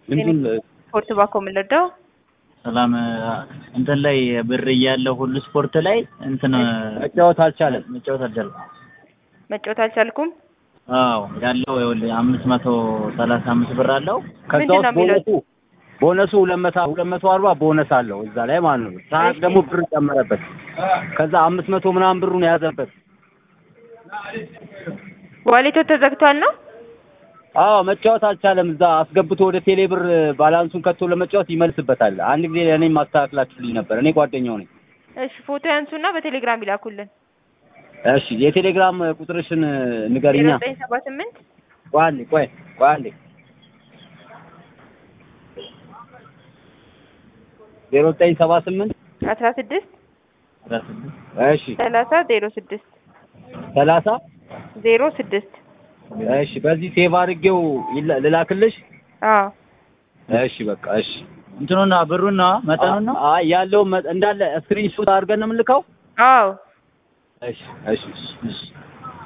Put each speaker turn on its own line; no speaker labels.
ድምፁን
ስፖርት ባኮ የምንረዳው
ሰላም እንትን ላይ ብር እያለው ሁሉ ስፖርት ላይ እንትን
መጫወት አልቻለም።
መጫወት አልቻልኩም።
መጫወት አልቻልኩም።
አዎ ያለው ይኸውልህ አምስት መቶ ሰላሳ አምስት ብር አለው።
ከዛ
ምንድን ነው
ውስጥ
የሚለው?
ቦነሱ ቦነሱ ሁለት መቶ ሁለት መቶ አርባ ቦነስ አለው እዛ ላይ ማለት ነው። ሰዓት
እሺ።
ደግሞ ብር ጨመረበት። ከዛ አምስት መቶ ምናምን ብሩን የያዘበት።
ዋሌቶ ተዘግቷል ነው።
አዎ መጫወት አልቻለም። እዛ አስገብቶ ወደ ቴሌ ብር ባላንሱን ከቶ ለመጫወት ይመልስበታል። አንድ ጊዜ ለእኔም ማስተካከላችሁልኝ ነበር። እኔ ጓደኛው ነኝ።
እሺ ፎቶ ያንሱና በቴሌግራም ይላኩልን።
እሺ የቴሌግራም ቁጥርሽን
ዜሮ
ንገሪኛ።
ዘጠኝ ሰባ ስምንት
ቆይ አንዴ ቆይ ቆይ አንዴ ዜሮ ዘጠኝ ሰባ ስምንት
አስራ ስድስት
አስራ ስድስት
እሺ
ሰላሳ ዜሮ ስድስት
ሰላሳ
ዜሮ ስድስት
እሺ በዚህ ሴቭ አድርጌው ይላ- ልላክልሽ።
አዎ
እሺ በቃ እሺ።
እንትኑና ብሩና መጠኑና
አይ ያለው እንዳለ ስክሪን ሾት አድርገን ነው የምንልከው።
አዎ
እሺ እሺ እሺ